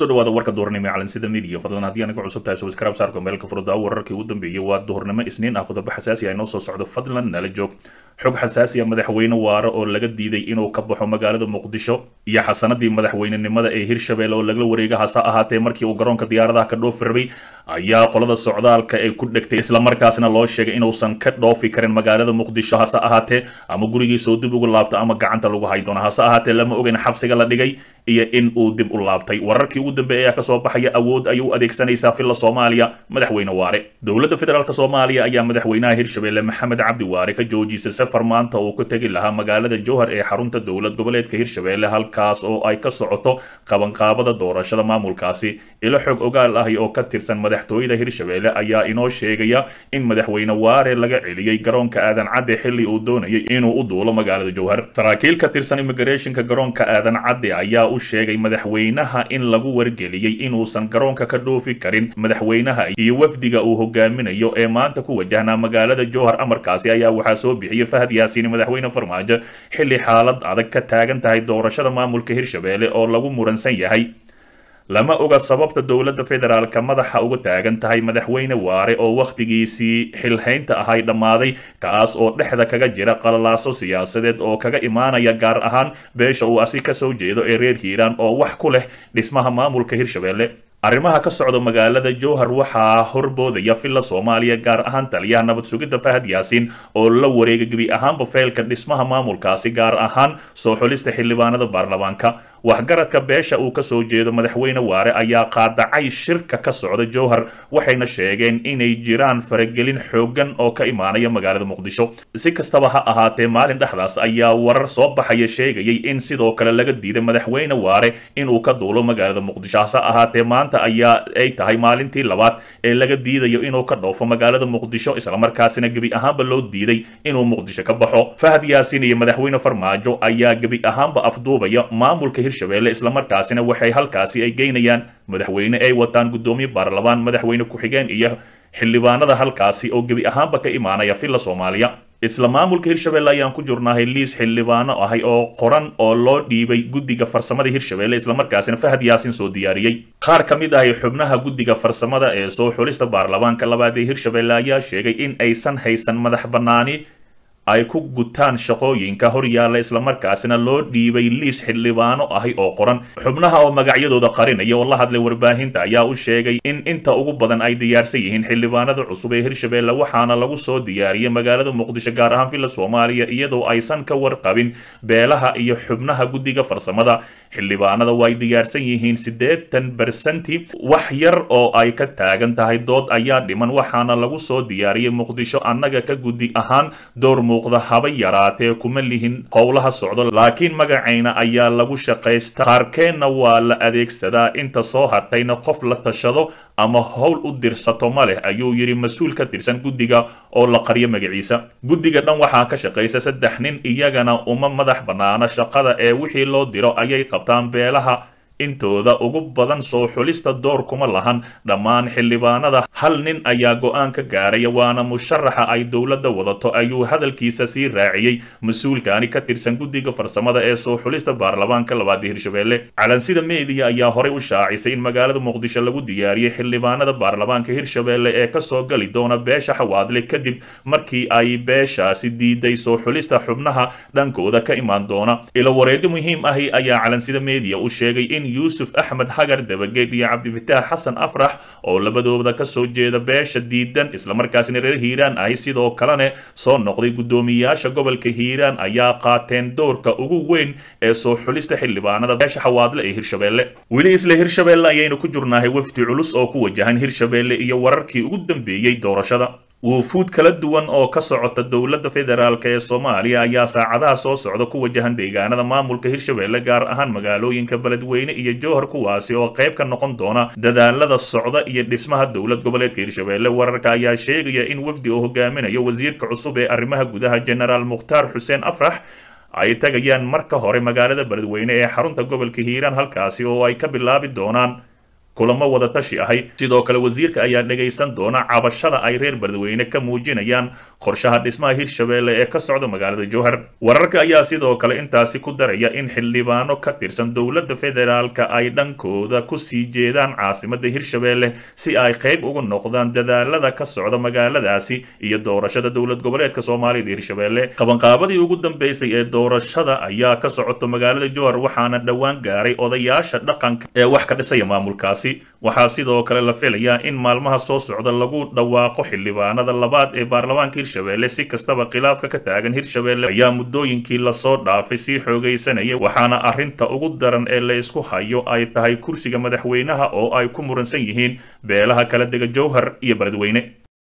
kusoo dhawaada warka duhurnimo ee calansida midiya fadlan haddii anaga cusub tahay subscribe saarko meelka furdaa wararkii ugu dambeeyey waa duhurnimo isniin ah qodobo xasaasi ah inoo soo socdo fadlan nala joog xog xasaasi ah madaxweyne waare oo laga diiday inuu ka baxo magaalada muqdisho iyo xasanadii madaxweynenimada ee hirshabelle oo lagala wareega hase ahaatee markii uu garoonka diyaaradaha ka dhoofi rabay ayaa qolada socdaalka ay ku dhegtay islamarkaasna loo sheegay inuusan ka dhoofi karin magaalada muqdisho hase ahaatee ama gurigiisoo dib ugu laabto ama gacanta lagu hay doono hase ahaatee lama ogeyn xabsiga la dhigay iyo in uu dib u laabtay wararkii ugu dambeeyay ayaa kasoo baxaya awood ayuu u adeegsanaysaa filla soomaaliya madaxweyne waare dowladda federaalk soomaaliya ayaa madaxweynaha hirshabelle maxamed cabdi waare ka joojisay safar maanta uu ku tegi lahaa magaalada jowhar ee xarunta dowlad goboleedka hirshabelle halkaas oo ay ka socoto qabanqaabada doorashada maamulkaasi ilo xog ogaal ah oo ka tirsan madaxtooyada hirshabelle ayaa inoo sheegaya in madaxweyne waare laga celiyey garoonka aadan cadde xilli uu doonayay inuu u duulo magaalada jowhar saraakiil ka tirsan immigrationka garoonka aadan cadde ayaa u sheegay madaxweynaha in lagu wargeliyey inuusan garoonka ka dhoofi karin madaxweynaha iyo wafdiga uu hogaaminayo ee maanta ku wajahnaa magaalada jowhar amarkaasi ayaa waxaa soo bixiyey fahad yaasiin madaxweyne farmaajo xilli xaalad adag ka taagan tahay doorashada maamulka hirshabelle oo lagu muransan yahay lama oga sababta dowladda federaalka madaxa uga taagan tahay madaxweyne waare oo wakhtigiisii xilhaynta ahay dhammaaday kaas oo dhexda kaga jira qalalaaso siyaasadeed oo kaga imaanaya gaar ahaan beesha uu asi kasoo jeedo ee reer hiiraan oo wax ku leh dhismaha maamulka hirshabelle arrimaha ka socda magaalada jowhar waxaa horboodaya filla soomaaliya gaar ahaan taliyaha nabad sugidda fahad yaasiin oo la wareega gebi ahaanba feelka dhismaha maamulkaasi gaar ahaan soo xulista xildhibaanada baarlamaanka waxgaradka beesha uu kasoo jeedo madaxweyne waare ayaa qaadacay shirka ka socda jowhar waxayna sheegeen inay jiraan faragelin xoogan oo ka imaanaya magaalada muqdisho si kastaba ha ahaatee maalin dhexdaas ayaa warar soo baxaya sheegayay in sidoo kale laga diiday madaxweyne waare inuu ka duulo magaalada muqdisho hase ahaatee maanta ayaa ay tahay maalintii labaad ee laga diidayo inuu ka dhoofo magaalada muqdisho islamarkaasina gebi ahaanba loo diiday inuu muqdisho ka baxo fahad yaasiin iyo madaxweyne farmaajo ayaa gebi ahaanba afduubaya maamulka hirshabelle islamarkaasina waxay halkaasi ay geynayaan madaxweyne ay wataan guddoomiye baarlamaan madaxweyne ku-xigeen iyo xildhibaanada halkaasi oo gebi ahaanba ka imaanaya filla soomaaliya isla maamulka hirshabelle ayaan ku jirnahay liis xildhibaano ahay oo qoran oo loo dhiibay guddiga farsamada hirshabelle islamarkaasina fahad yaasin soo diyaariyey qaar ka mid ahay xubnaha guddiga farsamada ee soo xulista baarlamaanka labaad ee hirshabelle ayaa sheegay in aysan haysan madax bannaani ay ku gutaan shaqooyinka hor yaalla islamarkaasina loo dhiibay liis xildhibaano ahi oo qoran xubnaha oo magacyadooda qarinaya oo la hadlay warbaahinta ayaa u sheegay in inta ugu badan ay diyaarsan yihiin xildhibaanada cusub ee hirshabelle waxaana lagu soo diyaariyey magaalada muqdisho gaar ahaan villa soomaaliya iyadoo aysan ka warqabin beelaha iyo xubnaha guddiga farsamada xildhibaanada way diyaarsan yihiin siddeetan bersanti wax yar oo ay ka taagan tahay dood ayaa dhiman waxaana lagu soo diyaariyey muqdisho annaga ka guddi ahaan door muuqda haba yaraatee kuma lihin howlaha socdo laakiin magacayna ayaa lagu shaqaysta qaarkeenna waa la adeegsadaa inta soo hartayna qof la tashado ama howl u dirsato ma leh ayuu yidhi mas-uul ka tirsan guddiga oo la qaryo magaciisa guddiga dhan waxaa ka shaqaysa saddex nin iyagana uma madax bannaana shaqada ee wixii loo diro ayay qabtaan beelaha intooda ugu badan soo xulista door kuma lahan dhammaan xildhibaanada hal nin ayaa go-aan ka gaaraya waana musharaxa ay dowladda wadato ayuu hadalkiisa sii raaciyey mas-uulkaani ka tirsan guddiga farsamada ee soo xulista baarlamaanka labaad ee hirshabelle calansida meediya ayaa horey u shaacisay in magaalada muqdisho lagu diyaariyey xildhibaanada baarlamaanka hirshabelle ee kasoo gali doona beesha xawaadle kadib markii ay beeshaasi diiday soo xulista xubnaha dhankooda ka imaan doona ilo wareedi muhiim ahi ayaa calansida meediya u sheegay in yuusuf axmed hagar dabageed iyo cabdifitaax xasan afrax oo labadooda kasoo jeeda beesha diidan islamarkaasina reer hiiraan ahi sidoo kalene soo noqday guddoomiyaasha gobolka hiiraan ayaa qaateen doorka ugu weyn ee soo xulista xildhibaanada beesha xawaadle ee hirshabelle weli isla hirshabelle ayaynu ku jirnahay wafdi culus oo ku wajahan hirshabelle iyo wararkii ugu dambeeyey doorashada wuufuud kala duwan oo ka socota dowladda federaalk ee soomaaliya ayaa saacadaha soo socda ku wajahan deegaanada maamulka hirshabelle gaar ahaan magaalooyinka beledweyne iyo jowhar kuwaasi oo qayb ka noqon doona dadaalada socda iyo dhismaha dowlad goboleedka hirshabelle wararka ayaa sheegaya in wafdi oo hogaaminayo wasiirka cusub ee arrimaha gudaha genaraal mukhtaar xuseen afrax ay tagayaan marka hore magaalada beledweyne ee xarunta gobolka hiiraan halkaasi oo ay ka bilaabi doonaan kulamo wada tashi ahay sidoo kale wasiirka ayaa dhegaysan doona cabashada ay reer beledweyne ka muujinayaan qorshaha dhismaha hirshabeelle ee ka socda magaalada jowhar wararka ayaa sidoo kale intaasi ku daraya in xildhibaano ka tirsan dowladda federaalka ay dhankooda kusii jeedaan caasimada hirshabeelle si ay qayb uga noqdaan dadaalada ka socda magaaladaasi iyo doorashada dowlad goboleedka soomaalida hirshabeelle qabanqaabadii ugu dambeysay ee doorashada ayaa ka socota magaalada jowhar waxaana dhowaan gaaray odayaasha dhaqanka ee wax ka dhisaya maamulkaasi waxaa sidoo kale la filayaa in maalmaha soo socda lagu dhawaaqo xildhibaanada labaad ee baarlamaanka hirshabeelle si kastaba khilaafka ka taagan hirshabeelle ayaa muddooyinkii lasoo dhaafay sii xoogaysanaya waxaana arrinta ugu daran ee la isku hayo ay tahay kursiga madaxweynaha oo ay ku muransan yihiin beelaha kala dega jowhar iyo beledweyne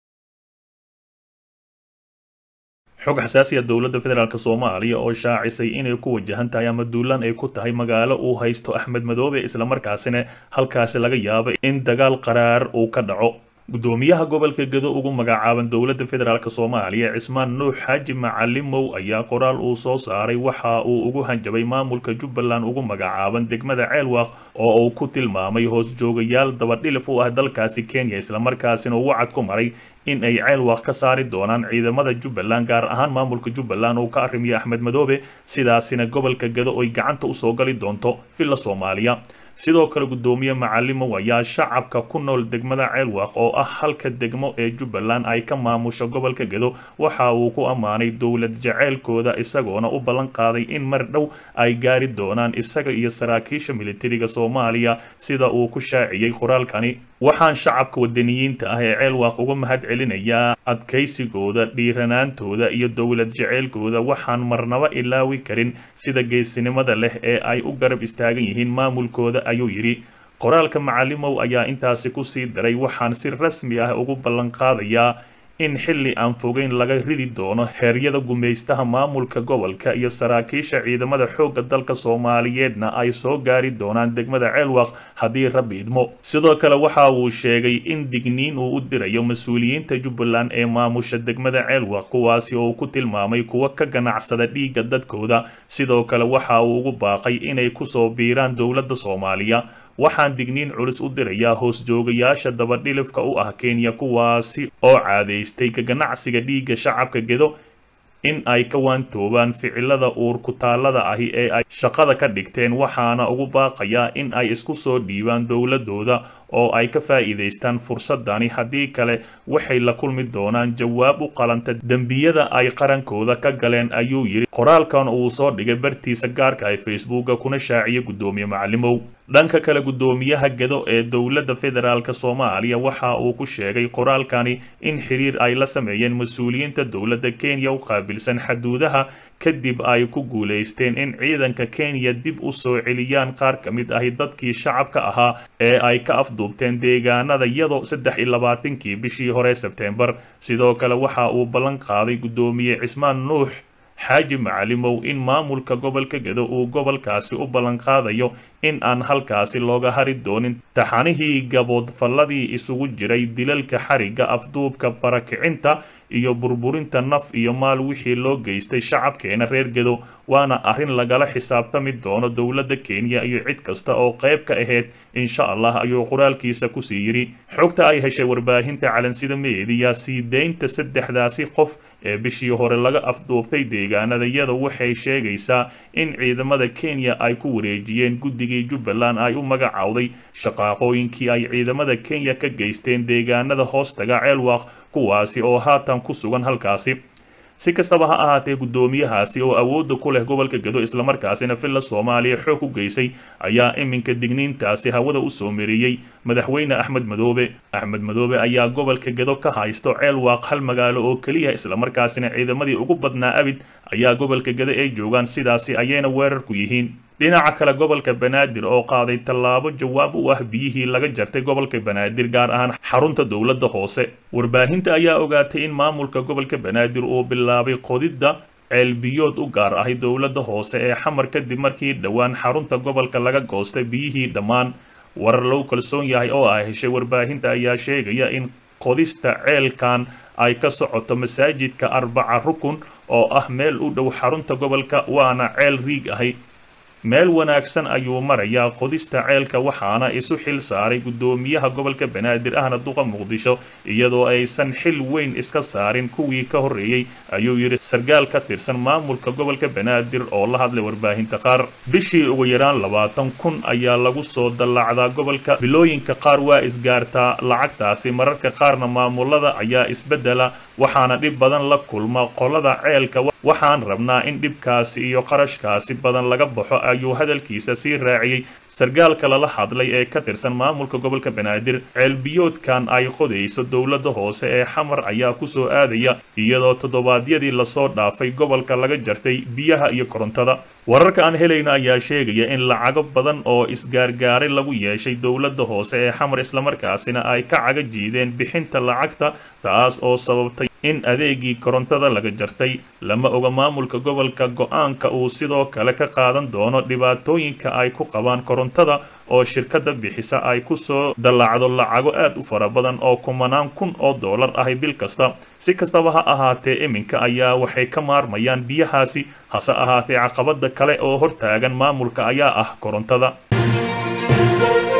xog xasaasiya dowladda federaalk soomaaliya oo shaacisay inay ku wajahan tahay ama duulaan ay ku tahay magaalo uu haysto axmed madoobe islamarkaasina halkaasi laga yaaba in dagaal qaraar uu ka dhaco gudoomiyaha gobolka gedo ugu magacaaban dowladda federaalk soomaaliya cismaan nuux xaaji macalimow ayaa qoraal uu soo saaray waxa uu ugu hanjabay maamulka jubbaland ugu magacaaban degmada ceelwaaq oo uu ku tilmaamay hoos joogayaal dabadhilif u ah dalkaasi kenya islamarkaasina uu wacad ku maray in ay ceelwaaq ka saari doonaan ciidamada jubbaland gaar ahaan maamulka jubbaland uu ka arrimiya axmed madoobe sidaasina gobolka gedo ay gacanta usoo gali doonto villa soomaaliya sidoo kale gudoomiye macalimow ayaa shacabka ku nool degmada ceelwaaq oo ah halka degmo ee jubbaland ay ka maamusho gobolka gedo waxa uu ku ammaanay dowlad jaceylkooda isagoona u ballan qaaday in mar dhow ay gaari doonaan isaga iyo saraakiisha militariga soomaaliya sida uu ku shaaciyey qoraalkani waxaan shacabka wadaniyiinta ah ee ceelwaaq uga mahad celinayaa adkaysigooda dhiiranaantooda iyo dowlad jaceylkooda waxaan marnaba ilaawi karin sida geesinimada leh ee ay u garab istaagan yihiin maamulkooda ayuu yidhi qoraalka macalimow ayaa intaasi kusii daray waxaan si rasmi ah ugu ballan qaadayaa in xilli aan fogeyn laga ridi doono xeeryada gumaystaha maamulka gobolka iyo saraakiisha ciidamada xoogga dalka soomaaliyeedna ay soo gaari doonaan degmada ceelwaq haddii rabbi idmo sidoo kale waxa uu sheegay in digniin uu u dirayo mas-uuliyiinta jubbaland ee maamusha degmada ceelwaq kuwaasi oo ku tilmaamay kuwa ka ganacsada dhiigga dadkooda sidoo kale waxa uu ugu baaqay inay kusoo biiraan dowladda soomaaliya waxaan digniin culus u dirayaa hoos joogayaasha dabadhilifka u ah kenya kuwaasi oo caadaystay ka ganacsiga dhiigga shacabka gedo in ay ka waantoobaan ficilada uur kutaallada ahi ee ay shaqada ka dhigteen waxaana ugu baaqayaa in ay isku soo dhiibaan dowladooda oo ay ka faa'iidaystaan fursadani haddii kale waxay la kulmi doonaan jawaab u qalanta dembiyada ay qarankooda ka galeen ayuu yidhi qoraalkan uu soo dhigay bartiisa gaarka ee facebooka kuna shaaciyay guddoomiye macalimow dhanka kale guddoomiyaha gedo ee dowladda federaalk soomaaliya waxa uu ku sheegay qoraalkani in xiriir ay la sameeyeen mas-uuliyiinta dowladda kenya u qaabilsan xaduudaha kadib ay ku guulaysteen in ciidanka kenya dib u soo celiyaan qaar ka mid ahi dadkii shacabka ahaa ee ay ka afduubteen deegaanada iyadoo saddex iyo labaatankii bishii hore sebteembar sidoo kale waxa uu ballan qaaday guddoomiye cismaan nuux xaaji macalimow in maamulka gobolka gedo uu gobolkaasi u ballan qaadayo in aan halkaasi looga hari doonin taxanihii gaboodfalladii isugu jiray dilalka xarigga afduubka barakicinta iyo burburinta naf iyo maal wixii loo geystay shacabkeena reer gedo waana arrin lagala xisaabtami doono dowladda kenya iyo cid kasta oo qayb ka ahayd insha allah ayuu qoraalkiisa kusii yidhi xogta ay heshay warbaahinta calansida meediya sii deynta saddexdaasi qof ee bishii hore laga afduubtay deegaanada iyada waxay sheegaysaa in ciidamada kenya ay ku wareejiyeen guddigii jubbaland ay u magacowday shaqaaqooyinkii ay ciidamada kenya ka geysteen deegaanada hoostaga ceelwaaq kuwaasi oo haatan ku sugan halkaasi si kastaba ha ahaatee guddoomiyahaasi oo awoodda ku leh gobolka gedo islamarkaasina villa soomaaliya xoog u geysay ayaa iminka digniintaasi hawada u soo mariyey madaxweyne axmed madoobe axmed madoobe ayaa gobolka gedo ka haysto ceelwaaq hal magaalo oo keliya islamarkaasina ciidamadii ugu badnaa abid ayaa gobolka gedo ay joogaan sidaasi ayayna weerar ku yihiin dhinaca kale gobolka banaadir oo qaaday tallaabo jawaab u ah biyihii laga jartay gobolka banaadir gaar ahaan xarunta dowladda hoose warbaahinta ayaa ogaatay in maamulka gobolka banaadir uu bilaabay qodidda ceelbiyood u gaar ahay dowladda hoose ee xamar kadib markii dhowaan xarunta gobolka laga goostay biyihii dhammaan warar lagu kalsoon yahay oo ay heshay warbaahinta ayaa sheegaya in qodista ceelkan ay ka socoto masaajidka arbaca rukun oo ah meel u dhow xarunta gobolka waana ceel riig ahay meel wanaagsan ayuu marayaa qodista ceelka waxaana isu xil saaray guddoomiyaha gobolka banaadir ahna duqa muqdisho iyadoo aysan xil weyn iska saarin kuwii ka horreeyey ayuu yidhi sarkaal ka tirsan maamulka gobolka banaadir oo la hadlay warbaahinta qaar bishii ugu yaraan labaatan kun ayaa lagu soo dallacdaa gobolka bilooyinka qaar waa isgaartaa lacagtaasi mararka qaarna maamulada ayaa isbeddela waxaana dhib badan la kulma qolada ceelka waxaan rabnaa in dhibkaasi iyo qarashkaasi badan laga baxo ayuu hadalkiisa sii raaciyey sarkaalka lala hadlay ee ka tirsan maamulka gobolka banaadir ceelbiyoodkan ay qodayso dowladda hoose ee xamar ayaa kusoo aadaya iyadoo toddobaadyadii lasoo dhaafay gobolka laga jartay biyaha iyo korontada wararka aan helayna ayaa sheegaya in lacago badan oo isgaargaaray lagu yeeshay dowladda hoose ee xamar islamarkaasina ay ka caga jiideen bixinta lacagta taas oo sababtay in adeegii korontada laga jartay lama oga maamulka gobolka go-aanka uu sidoo kale ka qaadan doono dhibaatooyinka ay ku qabaan korontada oo shirkadda bixisa ay ku soo dallacdo lacago aad u fara badan oo kumanaan kun oo dollar ahi bil kasta si kastaba ha ahaatee iminka ayaa waxay ka maarmayaan biyahaasi hase ahaatee caqabada kale oo hortaagan maamulka ayaa ah korontada